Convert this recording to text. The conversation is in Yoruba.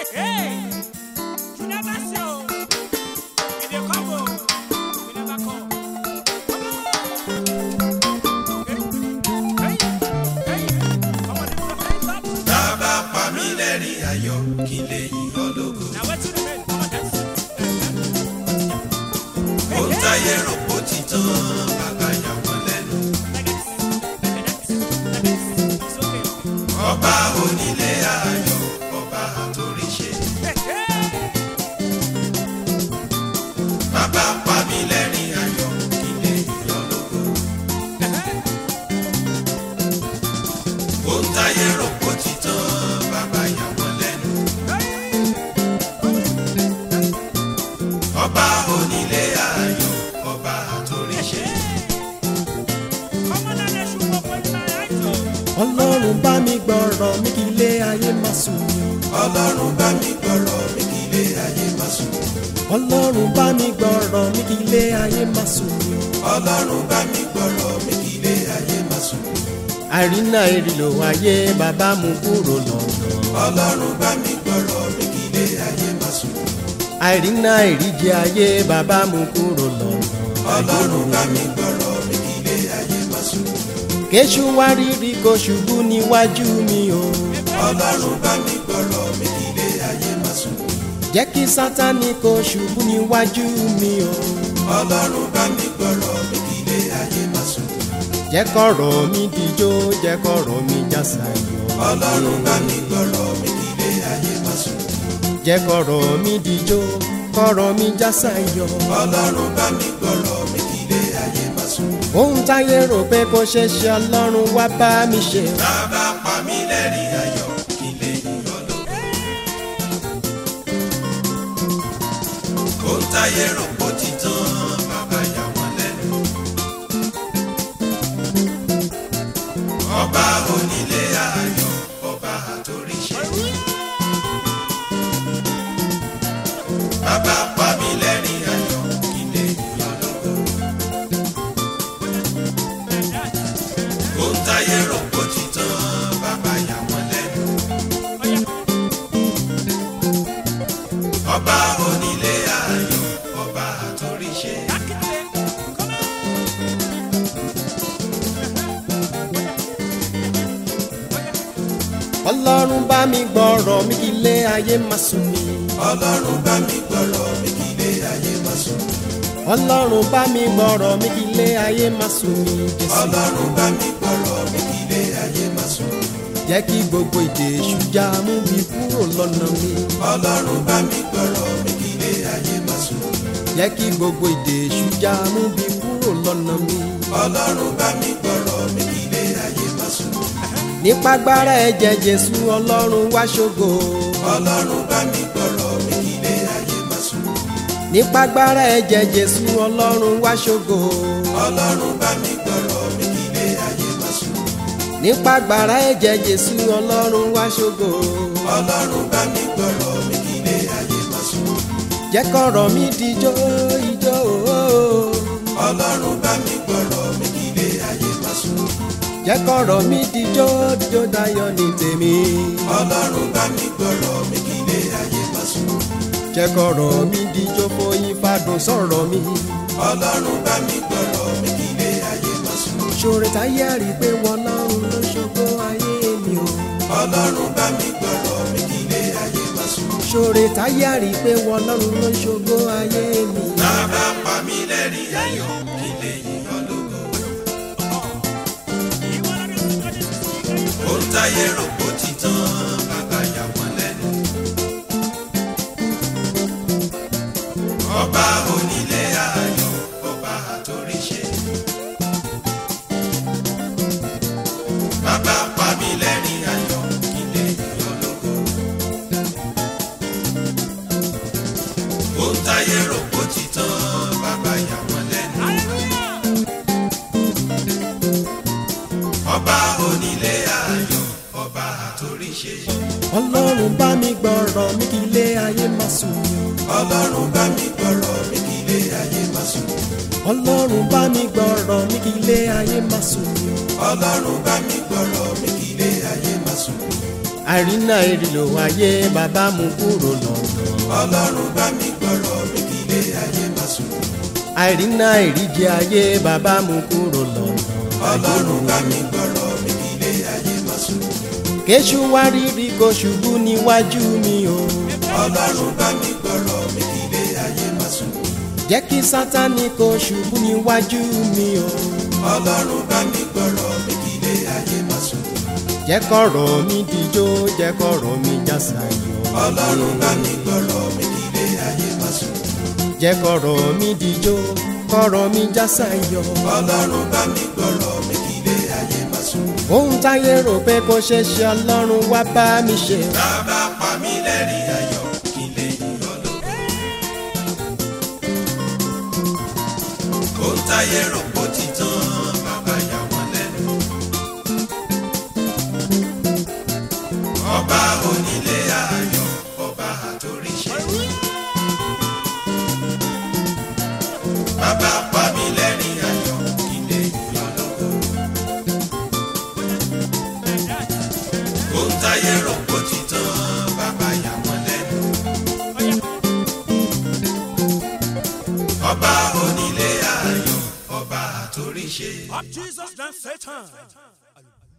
Hey, you never see o. If you come o, we never come. Come on. Hey, hey, hey. Come on, lift your hands up. bàbá pa mí lẹ́rìn ayọ̀ kí n lè yìn ọ́ lógo. Now wetin remain? Come on, dance. ohun táyé rò kó ti tán bàbá yà wọ́n lẹ́nu. Like this, like that, like this. It's okay. ọba onílé ayọ̀ ọba àtòríṣe. Hey, hey. bàbá pa mí lẹ́rìn ayọ̀ kí n lè yìn ọ́ lógo. ohun táyé rò kó ti tán bàbá yà wọ́n lẹ́nu. ọba onílé ayọ̀ ọba àtòríṣe. Come on, now, let's shoot up with my eyes, oh. ọlọ́run bá mi gbọ́rọ̀ mi kí ilé ayé má sùn mí ọlọ́run bá mi gbọ́rọ̀ mi kí ilé ayé má sùn. ọlọ́run bá mi gbọ́rọ̀ mi kí ilé ayé má sùn mí ọlọ́run bá mi gbọ́rọ̀ mi kí ilé ayé má sùn. àrínà ìrìlò ayé bàbá mú kúrò lọ́nà ọlọ́run bá mi gbọ́rọ̀ mi kí ilé ayé má sùn. àrínà ìríjẹ ayé bàbá mú kúrò lọ́nà ọlọ́run bá mi gbọ́rọ̀ mi kí ilé ayé má sùn. kéṣù wá rírí kó ṣubú níwájú mi o ọlọ́run bá mi gbọ́rọ̀ mi kí ilé ayé má sùn. jẹ́ kí sátánì kó ṣubú níwájú mi o ọlọ́run bá mi gbọ́rọ̀ mi kí ilé ayé má sùn. jẹ́ kọ̀rọ̀ mi dijó jẹ́ kọ̀rọ̀ mi jásayọ̀ ọlọ́run bá mi gbọ́rọ̀ mi kí ilé ayé má sùn. jẹ́ kọ̀rọ̀ mi dijó kọ̀rọ̀ mi jásayọ̀. ọlọ́run bá mi gbọ́rọ̀ mi kí ilé ayé má sùn. ohun táyé rò pé kò ṣe ṣe ọlọ́run wá bá mi ṣe. bàbá pa mí lẹ́rìn ayọ̀ kí n lè yìn ọ́ lógo. ohun táyé rò kó ti tán bàbá yà wọ́n lẹ́nu. ọba onílé ayọ̀ ọba àtòríṣe. bàbá pa mí lẹ́rìn ayọ̀ kí n lè yìn ọ́ lógo. ohun táyé rò kó ti tán bàbá yà wọ́n lẹ́nu. ọba onílé ayọ̀ ọba àtòríṣe. ọlọ́run bá mi gbọ́rọ̀ mi kí ilé ayé má sùn mí. ọlọ́run bá mi gbọ́rọ̀ mi kí ilé ayé má sùn. ọlọ́run bá mi gbọ́rọ̀ mi kí ilé ayé má sùn mí. Jésù ọlọ́run bá mi gbọ́rọ̀ mi kí ilé ayé má sùn. jẹ́ kí gbogbo ìdè èṣù já mú mi kúrò lọ́nà mi. ọlọ́run bá mi gbọ́rọ̀ mi kí ilé ayé má sùn. jẹ́ kí gbogbo ìdè èṣù já mú mi kúrò lọ́nà mi. ọlọ́run bá mi gbọ́rọ̀ mi kí ilé ayé má sùn. nípa agbára ẹ̀jẹ̀ Jésù ọlọ́run wá ṣògo. ọlọ́run bá mi gbọ́rọ̀ mi kí ilé ayé má sùn. nípa agbára ẹ̀jẹ̀ Jésù ọlọ́run wá ṣògo. ọlọ́run bá mi gbọ́rọ̀ mi kí ilé ayé má sùn. nípa agbára ẹ̀jẹ̀ Jésù ọlọ́run wá ṣògo. ọlọ́run bá mi gbọ́rọ̀ mi kí ilé ayé má sùn. jẹ́ kọ̀rọ̀ mi dijó ijó ooo. ọlọ́run bá mi gbọ́rọ̀ mi kí ilé ayé má sùn. jẹ́ kọ̀rọ̀ mi dijó dijó dayọ̀ ní tèmi. ọlọ́run bá mi gbọ́rọ̀ mi kí ilé ayé má sùn. jẹ́ kọ̀rọ̀ mi dijó foyín fadùn sọ̀rọ̀ mi. ọlọ́run bá mi gbọ́rọ̀ mi kí ilé ayé má sùn. ṣòro táyé rí pé wọn lọ́run ló ṣògo ayé mi o. ọlọ́run bá mi gbọ́rọ̀ mi kí ilé ayé má sùn. ṣòro táyé rí pé wọn lọ́run ló ṣògo ayé mi. bàbá pa mí lẹ́rìn ayọ̀ kí n lè yìn ọ́ lógo. ohun táyé rò kó ti tán bàbá yà wọ́n lẹ́nu. ọba onílé ayọ̀ ọba àtòríṣe. bàbá pa mí lẹ́rìn ayọ̀ kí n lè yìn ọ́ lógo. ohun táyé rò kó ti tán bàbá yà wọ́n lẹ́nu. ọba onílé ayọ̀ ọba àtòríṣe. ọlọ́run bá mi gbọ́rọ̀ mi kí ilé ayé má sùn mí o. ọlọ́run bá mi gbọ́rọ̀ mi kí ilé ayé má sùn. ọlọ́run bá mi gbọ́rọ̀ mi kí ilé ayé má sùn mí o. ọlọ́run bá mi gbọ́rọ̀ mi kí ilé ayé má sùn. àìrínà ìrìlò ayé bàbá mú kúrò lọ́nà. ọlọ́run bá mi gbọ́rọ̀ mi kí ilé ayé má sùn. àìrínà ìríjẹ ayé bàbá mú kúrò lọ́nà. ọlọ́run bá mi gbọ́rọ̀ mi kí ilé ayé má sùn. kéṣù wá rírí kó ṣubú níwájú mi o. ọlọ́run bá mi gbọ́rọ̀ mi kí ilé ayé má sùn. jẹ́ kí sátánì kó ṣubú níwájú mi o. ọlọ́run bá mi gbọ́rọ̀ mi kí ilé ayé má sùn. jẹ́ kọ̀rọ̀ mi dijó jẹ́ kọ̀rọ̀ mi jásayọ̀. ọlọ́run bá mi gbọ́rọ̀ mi kí ilé ayé má sùn. jẹ́ kọ̀rọ̀ mi dijó kọ̀rọ̀ mi jásayọ̀. ọlọ́run bá mi gbọ́rọ̀ mi kí ilé ayé má sùn. ohun táyé rò pé kò ṣeé ṣe ọlọ́run wá bá mi ṣe. bàbá pa mí lẹ́rìn ayọ̀ kí lè yọ̀ lóko. ohun táyé rò pó ti tán bàbá yà wọ́n lẹ́nu. ọba onílé ayọ̀ ọba àtòríṣe. bàbá pa mí lẹ́rìn ayọ̀ kí lè yọ̀ lóko. ohun táyé rò pó ti tán bàbá yà wọ́n lẹ́nu. ọba onílé ayọ̀ ọba àtòríṣe. Up Jesus than Satan.